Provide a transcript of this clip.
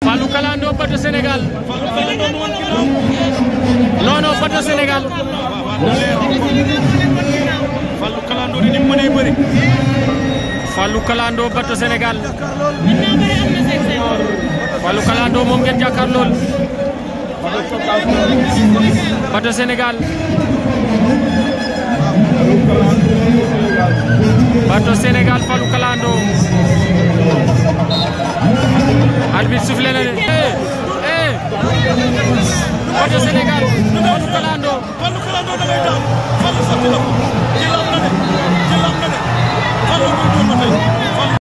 Fallou Kalando bato Sénégal Fallou Kalando nu woon ginnaaw. non non bato Sénégal Fallou Kalando di ni mu mënee bëri. Fallou Kalando bato Sénégal Fallou Kalando moom ngeen jàkkaar lool bato Sénégal bato Sénégal Fallou Kalando arbitre soufflé na de eh eh bato Sénégal Fallou Kalando Fallou Kalando da ngay daal. Fallou sotti na ko. jël am na de. jël am na de. Fallou koy dóor ba tey.